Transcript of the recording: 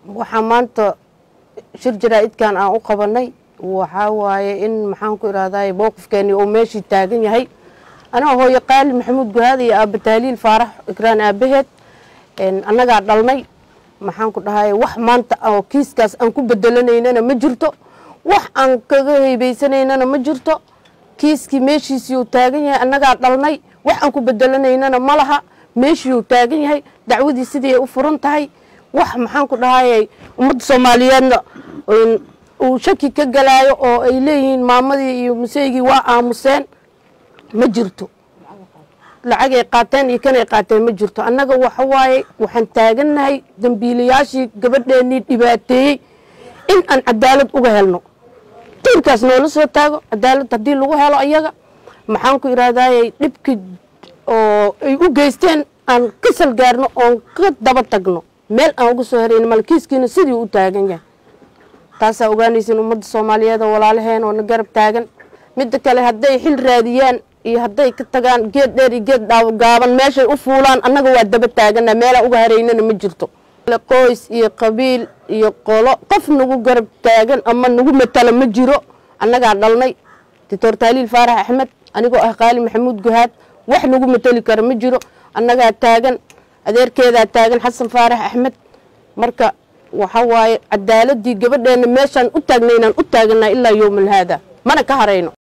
waxaa maanta shir jaraa-idkan aan u qabanay waxaa waaye in maxaan ku irahday mowqifkeeni uu meeshii taagan yahay anaa hooyo qaali maxamuud guhaad iyo aaba tahliil faarax ikraan aabaheed annagaa dhalnay maxaan ku dhahay wax maanta oo kiiskaas aan ku bedelanaynana ma jirto wax aan kaga heybeysanayna ma jirto kiiskii meeshiisiiuu taagan yahay annagaa dhalnay wax aan ku bedelanaynana ma laha meeshiiuu taagan yahay dacwadii sidii ay u furan tahay wax maxaan ku dhahay ummadda soomaaliyeedna uu shaki ka galaayo oo ay leeyihiin maamadii iyo museygii waa aamuseen ma jirto lacagay qaateen iyo kanay qaateen ma jirto annaga waxa waaye waxaan taagannahay dambiilayaashii gabadheennii dhibaateeyey in aan cadaalad uga helno tiirkaas noola soo taago cadaalad haddii lagu helo ayaga maxaan ku irahdaayey dhibki oo ay u geysteen aan ka salgaarno oon ka daba tagno meel aan uga soo herayno malkiiskiina sidii u taagan yahay taasaa ogaanaysin ummadda soomaaliyeed oo walaalaheen oo na garab taagan midda kale hadday xil raadiyaan iyo hadday ka tagaan geed dheer iyo geed gaaban meeshay u fuulaan annaga waa daba taagana meelaan uga haraynana ma jirto qoys iyo qabiil iyo qolo qof nagu garab taagan ama nagu matala ma jiro annagaa dhalnay doctor taaliil faarax axmed anigoo ah qaali maxamuud guhaad wax nagu matali kara ma jiro annagaa taagan adeerkeedaa taagan xasan faarax axmed marka waxa waaye cadaaladii gabadheena meeshaan u taagnaynaan u taaganaa ilaa yowmal haada mana ka harayno